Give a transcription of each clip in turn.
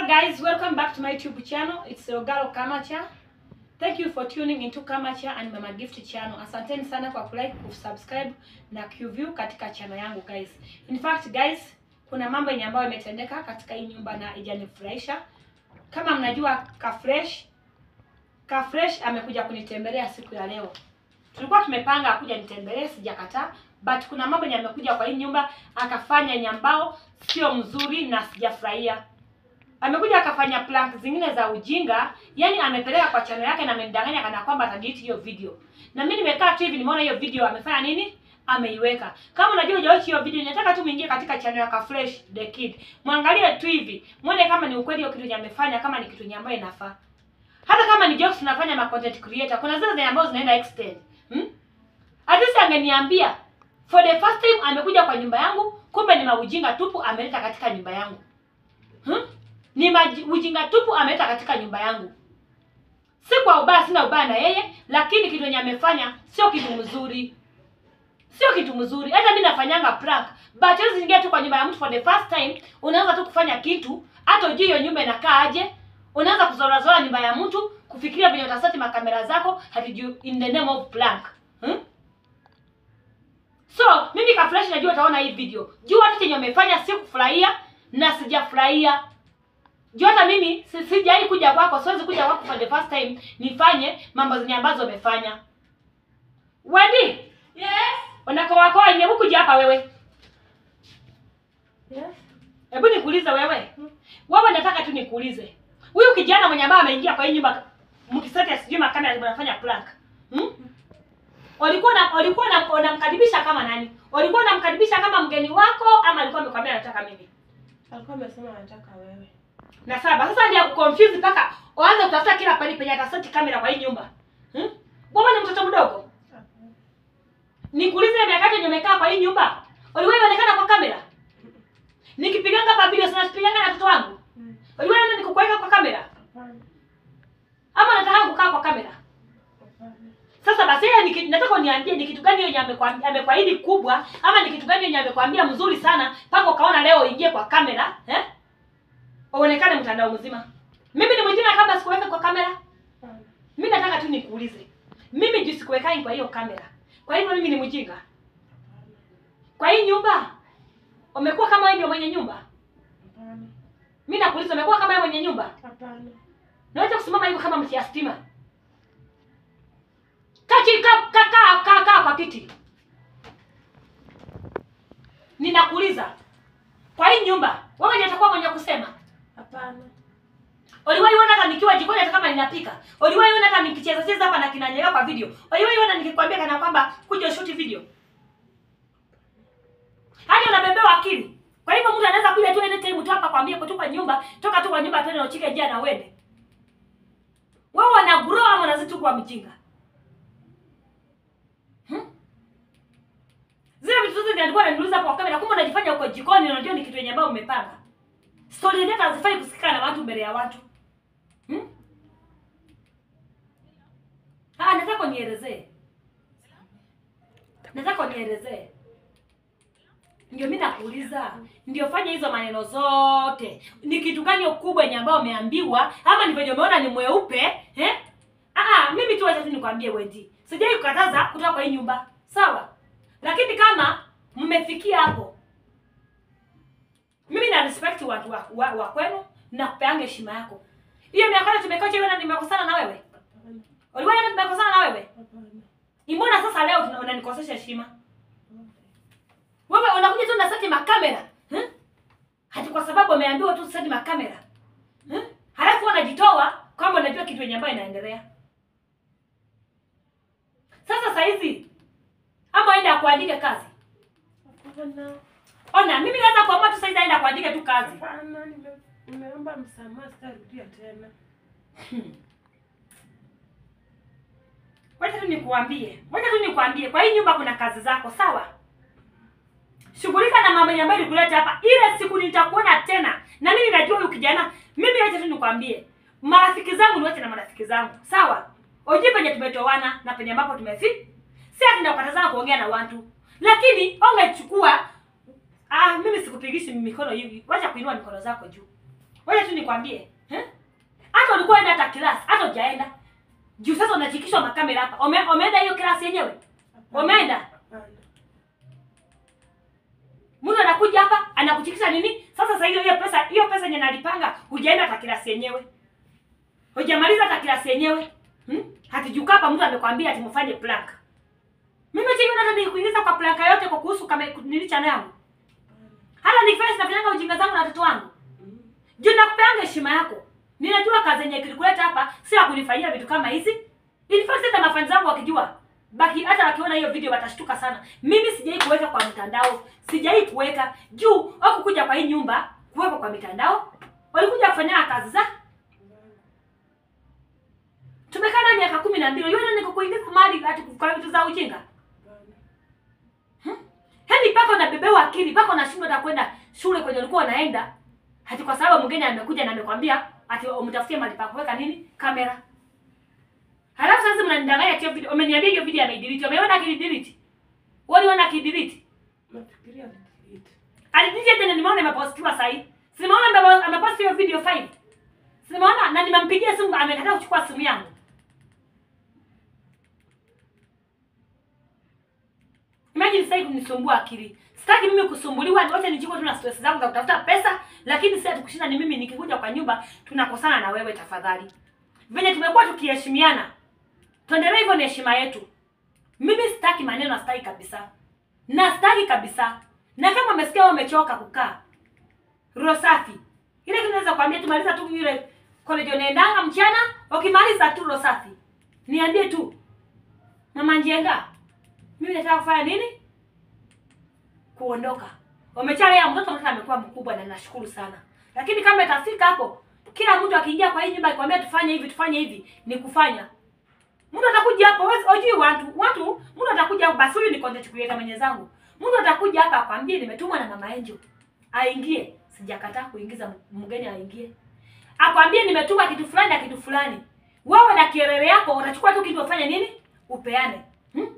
guys, welcome back to my YouTube channel. It's Rogalo Kamacha. Thank you for tuning into Kamacha and Mama Gift channel. Asanteni sana kwa kulike, kusubscribe na kuview katika channel yangu guys. In fact guys, kuna mambo yenye ambayo imetendeka katika hii nyumba na ijanifurahisha. Kama mnajua Kafresh, Kafresh amekuja kunitembelea siku ya leo. Tulikuwa tumepanga akuja nitembelee, sijakataa, but kuna mambo yenye amekuja kwa hii nyumba akafanya nyambao sio mzuri na sijafurahia amekuja akafanya prank zingine za ujinga, yani amepeleka kwa channel yake na amenidanganya kana kwamba atadelete hiyo video. Na mimi nimekaa tu hivi nimeona hiyo video amefanya nini? Ameiweka. Kama unajua hujawahi hiyo video, nataka tu muingie katika channel ya Kafresh the Kid. Muangalie tu hivi, muone kama ni ukweli hiyo kitu yenye amefanya kama ni kitu yenye ambayo inafaa. Hata kama ni jokes tunafanya ma content creator, kuna zile zenye ambazo zinaenda extend. Hmm? At least angeniambia for the first time amekuja kwa nyumba yangu, kumbe ni maujinga tupu ameleta katika nyumba yangu. Hmm? ni maji, ujinga tupu ameleta katika nyumba yangu. Si kwa ubaya, sina ubaya na yeye, lakini kitu yenye amefanya sio kitu mzuri, sio kitu mzuri. Hata mimi nafanyanga prank, but hizi ingia tu kwa nyumba ya mtu for the first time, unaanza tu kufanya kitu, hata ujui hiyo nyumba inakaa aje. Unaanza kuzola zola nyumba ya mtu, kufikiria venye utaseti makamera zako, hatujui in the name of prank hmm? So mimi Kafresh najua utaona hii video, jua hata chenye umefanya si kufurahia na sijafurahia juu hata mimi si- sijai kuja kwako, siwezi kuja kwako for the first time nifanye mambo zenye ambazo umefanya. Wedi, Yes. unakowakoa yenye hukuja hapa wewe. Yes. Hebu nikuulize wewe. Wewe nataka tu nikuulize. Huyu kijana mwenye ambaye ameingia kwa hii nyumba mkisete sijui makamera mnafanya prank. Hmm? Walikuwa na walikuwa na unamkaribisha kama nani? Walikuwa unamkaribisha kama mgeni wako ama alikuwa amekwambia anataka mimi? Alikuwa amesema anataka wewe. na saba sasa ndio kuconfuse mpaka uanze kutafuta kila pale penye ataseti kamera kwa hii nyumba hmm? Wewe ni mtoto mdogo, nikuulize, miaka yote yenye umekaa kwa hii nyumba uliwahi onekana kwa kamera? Nikipiganga hapa video sana sipiganga na watoto wangu, Mm. uliwahi ona nikukuweka kwa kamera Hapana. ama nataka kukaa kwa kamera? Hapana. Sasa basi yeye niki- nataka uniambie ni kitu gani yenye amekwambia amekuahidi kubwa ama ni kitu gani yenye amekwambia mzuri sana mpaka ukaona leo uingie kwa kamera eh? Uonekane mtandao mzima. Mimi ni mjinga kama sikuweka kwa kamera. Hapana. Mimi nataka tu nikuulize. Mimi juu sikuwekai kwa hiyo kamera. Kwa hivyo mimi ni mjinga. Kwa hii nyumba umekuwa kama wewe ndio mwenye nyumba. Hapana. Mimi nakuuliza umekuwa kama wewe mwenye nyumba? Hapana. Naweza kusimama hivyo kama mtia stima. Kaa chini kaa kaa kaa kaa kaa kwa kiti. Ninakuuliza. Kwa hii nyumba wewe ndiye utakuwa mwenye kusema. Hapana. Uliwahi ona hata nikiwa jikoni hata kama ninapika? Uliwahi ona hata nikicheza cheza hapa na kinanyelea kwa video? Uliwahi ona nikikwambia kana kwamba kuja shoot video? Hadi unabebewa akili. Kwa hivyo mtu anaweza kuja tu anytime tu hapa kwambia kutoka nyumba, toka tu kwa nyumba tena uchike njia na uende. Wewe wana grow ama unazidi tu kuwa mjinga? Hmm? Zile vitu zote nilikuwa naniuliza kwa kamera, kumbe unajifanya uko jikoni na unajua ni kitu yenye ambayo umepanga. Story yenyewe hazifai kusikika na watu mbele ya watu. Hmm? Ah, nataka unielezee. Nataka unielezee. Ndio mimi nakuuliza, ndio fanya hizo maneno zote. Ni kitu gani ukubwa yenye ambao umeambiwa ama ni venye umeona ni mweupe, eh? Ah, mimi tu wacha tu nikwambie Wendi. Sijai kukataza kutoka kwa hii nyumba. Sawa? Lakini kama mmefikia hapo, mimi na respect watu wa, wa, wa kwenu na kupeanga heshima yako. Hiyo miaka yote tumekaa chini na nimekosana na wewe. Hapana. Uliwahi na tumekosana na wewe? Hapana. Imbona sasa leo tuna- unanikosesha heshima? Wewe unakuja tu na seti makamera. Hmm? Hati kwa sababu umeambiwa tu seti makamera. Hmm? Halafu unajitoa kwamba unajua kitu yenye ambayo inaendelea. Sasa saa hizi ama aenda kuandika kazi. Hapana. Ona, mimi naweza kuamua tu sasa hizi aenda kuandika tu kazi. Hapana. Nime- Nimeomba msamaha sitarudia tena. Wacha tu nikuambie, wacha tu nikuambie, kwa hii nyumba kuna kazi zako, sawa? Shughulika na mambo ambayo nikuleta hapa. Ile siku nitakuona tena, na mimi najua huyu kijana. Mimi wacha tu nikwambie, marafiki zangu niwache na marafiki zangu, sawa? Ujue penye tumetoana na penye ambapo tumefi, si ati nakukatazana kuongea na watu, lakini ongechukua. Ah, mimi sikupigishi mikono hivi, wacha kuinua mikono zako juu. Wewe tu nikwambie, eh? Hata ulikuwa enda hata class, hata hujaenda. Juu sasa unachikishwa makamera hapa. Ume, umeenda hiyo class yenyewe? Umeenda? Hapana. Mtu anakuja hapa anakuchikisha nini? Sasa sasa hiyo hiyo pesa hiyo pesa yenye nalipanga hujaenda hata klasi yenyewe. Hujamaliza hata klasi yenyewe. Hmm? Hatijuka hapa mtu amekwambia ati mfanye plank. Mimi je, hata nikuingiza kwa planka yote kwa kuhusu kama nini chana yangu. Hata nikifanya sinafanyanga ujinga zangu na watoto wangu. Mm. Juu nakupeanga heshima yako. Ninajua kazi yenye kilikuleta hapa si ya kunifanyia vitu kama hizi. In fact hata mafans zangu wakijua baki hata wakiona hiyo video watashtuka sana. Mimi sijai kuweka kwa mtandao, sijai kuweka juu au kuja kwa hii nyumba kuweka kwa mitandao. Walikuja kufanya kazi za tumekaa na miaka kumi na mbili. Yule niko kuingiza mali ati kwa vitu za ujinga. Hapana. Yaani pako unabebewa akili, pako unashindwa hata kwenda shule kwenye ulikuwa unaenda. Hati kwa sababu mgeni amekuja na amekwambia ati umtafutie mahali pa kuweka nini? Kamera. Halafu sasa mnanidanganya hiyo video. Umeniambia hiyo video ameidelete. Umeona akidelete? Waliona akidelete? Nafikiria delete. Alidelete tena nimeona imepostiwa sasa hivi. Simeona amebo- ameposti hiyo video 5. Simeona na nimempigia simu amekataa kuchukua simu yangu. Imagine sasa hivi kunisumbua akili. Sitaki mimi kusumbuliwa, wote nichukue tu na stress zangu za kutafuta pesa, lakini sasa tukushinda ni mimi nikikuja kwa nyumba tunakosana na wewe tafadhali. Venye tumekuwa tukiheshimiana. Tuendelee hivyo, ni heshima yetu. Mimi sitaki maneno, sitaki kabisa. Na sitaki kabisa. Na kama umesikia wewe umechoka kukaa. Roho safi. Ile kitu naweza kuambia tumaliza tu ile college unaendanga mchana, ukimaliza tu roho safi. Niambie tu. Mama Njenga, mimi nataka kufanya nini? Kuondoka. Wamechale ya mtoto mtoto amekuwa mkubwa na nashukuru sana. Lakini kama itafika hapo, kila mtu akiingia kwa hii nyumba akikwambia tufanye hivi tufanye hivi, ni kufanya. Mtu atakuja hapo, wewe hujui watu, watu, mtu atakuja hapo basi huyu ni content creator mwenye zangu. Mtu atakuja hapa akwambie nimetumwa na mama Angel. Aingie. Sijakataa kuingiza mgeni aingie. Akwambie nimetuma kitu fulani na kitu fulani. Wewe na kierere yako utachukua tu kitu ufanye nini? Upeane. Hmm?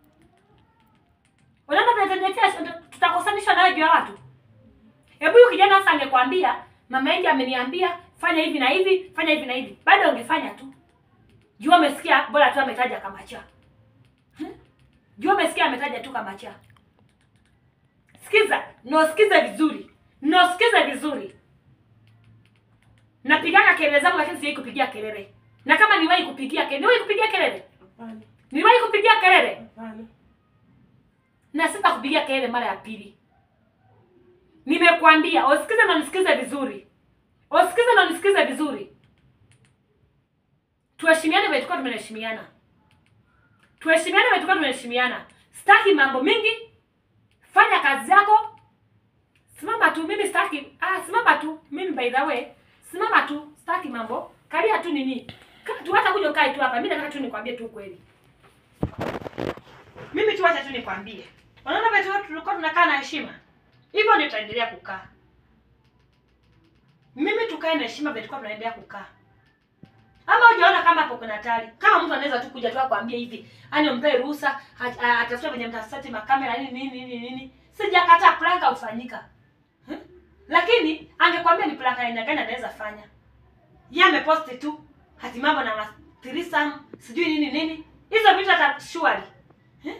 Unaona tunatetea tutakosanishwa na juu ya watu. Hebu huyu kijana sasa angekwambia mama Angel ameniambia fanya hivi na hivi, fanya hivi na hivi. Bado ungefanya tu. Jua umesikia bora tu ametaja kama cha. Hmm? Jua umesikia ametaja tu kama cha. Sikiza, nosikize vizuri. Nosikize vizuri. Napiganga kelele zangu lakini siwahi kupigia kelele. Na kama niwahi kupigia kelele, niwahi kupigia kelele. Hapana. Niwahi kupigia kelele. Hapana. Na sita kupigia kelele mara ya pili. Nimekuambia, usikize na nisikize vizuri. Usikize na nisikize vizuri. Tuheshimiane vile tulikuwa tumeheshimiana. Tuheshimiane vile tulikuwa tumeheshimiana. Sitaki mambo mingi. Fanya kazi yako. Simama tu, mimi sitaki. Ah, simama tu. Mimi by the way, simama tu. Sitaki mambo. Kalia tu nini? Kaa tu hata kuja ukae tu hapa. Mimi nataka tu nikwambie tu ukweli. Mimi tu acha tu nikwambie. Unaona vile tu tulikuwa tunakaa na heshima. Hivyo ndio tutaendelea kukaa. Mimi tukae na heshima vile tulikuwa tunaendelea kukaa. Ama hujaona kama hapo kuna hatari. Kama mtu anaweza tu kuja tu akwambie hivi, yani umpe ruhusa, at- a- atafute venye mtasati makamera nini nini nini nini. Sijakataa prank ufanyika. Hmm? Lakini angekwambia ni prank aina gani anaweza fanya. Yeye ameposti tu hati mambo na ma- threesome, sijui nini nini. Hizo vitu hata surely. Eh?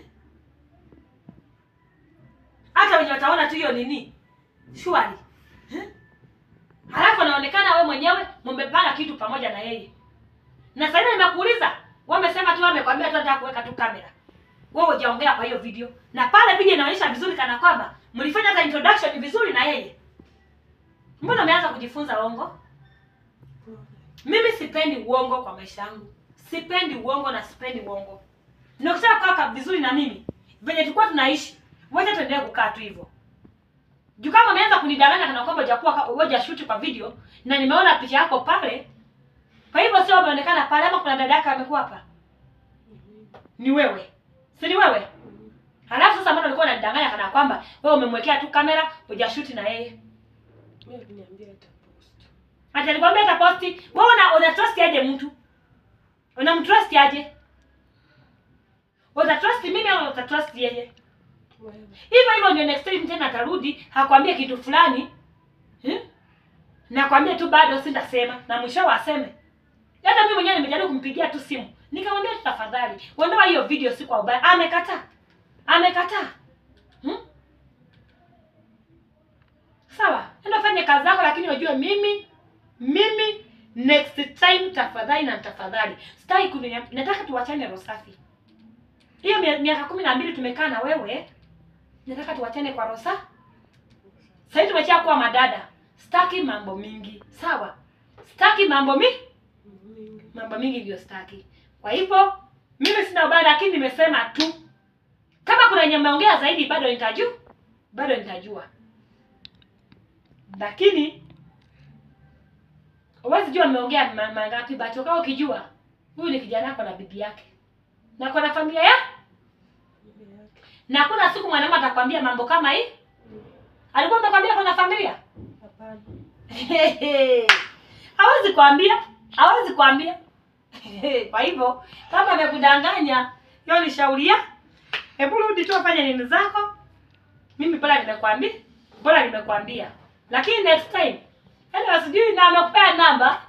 Hata wenye wataona tu hiyo nini? Surely. Eh? Halafu anaonekana we mwenyewe mmepanga kitu pamoja na yeye. Na sasa hivi nimekuuliza, wewe umesema tu amekwambia tu nataka kuweka tu kamera. Wewe hujaongea kwa hiyo video. Na pale video inaonyesha vizuri kana kwamba mlifanya hata introduction vizuri na yeye. Mbona umeanza kujifunza uongo? Mimi sipendi uongo kwa maisha yangu. Sipendi uongo na sipendi uongo. Na ukitaka kukaa ka- vizuri na mimi, venye tulikuwa tunaishi, wacha tuendelee kukaa tu hivyo. Juu kama umeanza kunidanganya kana kwamba hujakuwa hujashuti kwa video na nimeona picha yako pale, kwa hivyo sio umeonekana pale ama kuna dada yake amekuwa hapa? Ni wewe. Si ni wewe? Halafu sasa mbona ulikuwa unanidanganya kana kwamba wewe umemwekea tu kamera hujashuti na yeye? Mimi aliniambia atapost. Ati alikwambia ataposti. Wewe una una trust aje mtu? Unamtrust aje? Uta trust mimi au uta trust yeye? Wewe. Hivyo hivyo ndio next time tena atarudi hakwambia kitu fulani. Eh? nakwambia tu bado sitasema na mwisho waseme hata mimi mwenyewe nimejaribu kumpigia tu simu nikamwambia tu tafadhali uondoa hiyo video si kwa ubaya amekataa amekataa hmm? sawa enda fanye kazi yako lakini ujue mimi mimi next time tafadhali na tafadhali sitaki kunia nataka tuwachane roho safi hiyo mia- miaka kumi na mbili tumekaa na wewe nataka tuwachane kwa roho safi sahii tumesha kuwa madada sitaki mambo mingi sawa sitaki mambo mi Mingi. mambo mingi ndio sitaki kwa hivyo mimi sina ubaya lakini nimesema tu kama kuna yenye mmeongea zaidi bado nitajua bado nitajua lakini huwezi jua mmeongea ma- mangapi but ukawa ukijua huyu ni kijana ako na bibi yake na ako na familia ya Bibi yake. na hakuna siku mwanaume atakwambia mambo kama hii alikuwa amekwambia ako na familia Hapana. hawezi kuambia hawezi kuambia kwa hivyo kama amekudanganya hiyo ni shauri ya hebu rudi tu afanye nini zako mimi bora nimekwambia bora nimekwambia lakini next time yani sijui na amekupea namba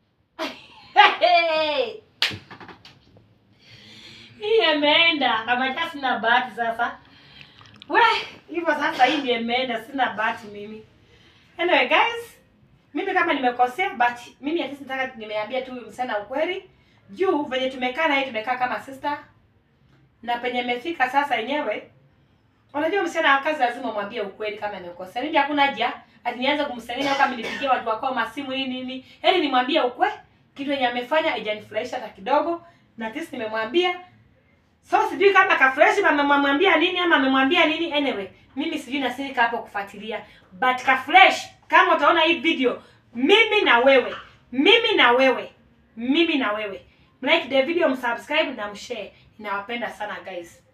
hii imeenda kama ja sina bahati sasa we hivyo sasa hii ndio imeenda sina bahati mimi anyway guys mimi kama nimekosea but mimi at least nataka nimeambia tu huyu msichana ukweli juu venye tumekaa naye tumekaa kama sister na penye imefika sasa yenyewe unajua msichana wa kazi lazima umwambie ukweli kama amekosea mimi hakuna haja ati nianze kumsengenya au kama nipigie watu wako masimu nini nini yaani nimwambie ukweli kitu yenye amefanya haijanifurahisha hata kidogo na at least nimemwambia so sijui kama kafresh amemwambia nini ama amemwambia nini anyway mimi sijui nasirika hapo kufuatilia but kafresh kama utaona hii video mimi na wewe mimi na wewe mimi na wewe mlike the video msubscribe na mshare ninawapenda sana guys